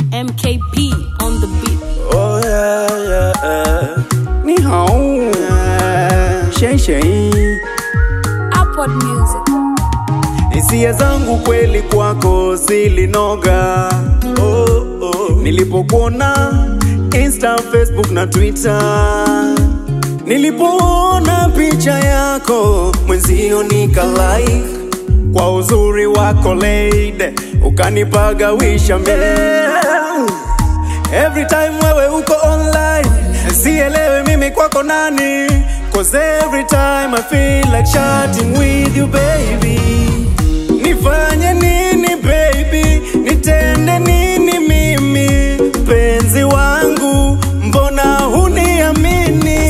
MKP on the beat. Oh yeah, yeah, yeah. Ni hao. Shay shay. Upward music. Hisia zangu kweli kwako zilinoga. Oh, oh. Nilipokuona Insta, Facebook na Twitter. Nilipoona picha yako mwenzio nika like kwa uzuri wako lady, ukanipagawisha mimi Every time wewe uko online Sielewi mimi kwako nani Cause every time I feel like chatting with you baby Nifanye nini baby Nitende nini mimi Penzi wangu Mbona huniamini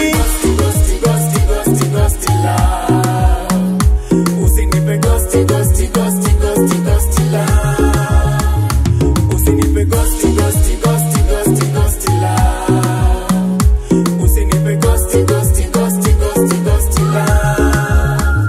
Usinipe ghosti, ghosti, ghosti, ghosti, ghosti love Usinipe ghosti, ghosti, ghosti, ghosti, ghosti love. Usinipe ghosti, ghosti, ghosti, ghosti, ghosti love.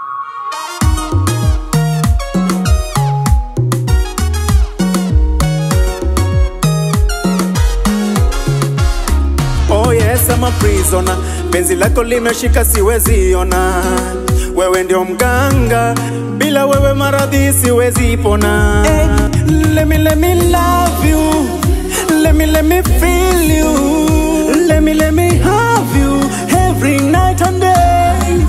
Oh yes, I'm a prisoner. Penzi lako limeshika siwezi ona. Wewe ndio mganga, bila wewe maradhi siwezi pona. Hey, let me let me love you. Let me let me feel you. Let me let me have you every night and day.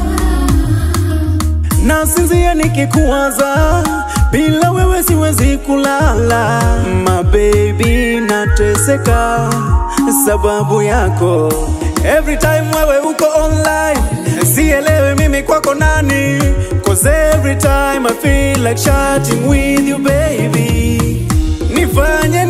Nasinzia nikikuwaza, bila wewe siwezi kulala. My baby, nateseka sababu yako. Every time wewe uko online, sielewi mimi kwako nani. Cause every time I feel like chatting with you baby. Nifanye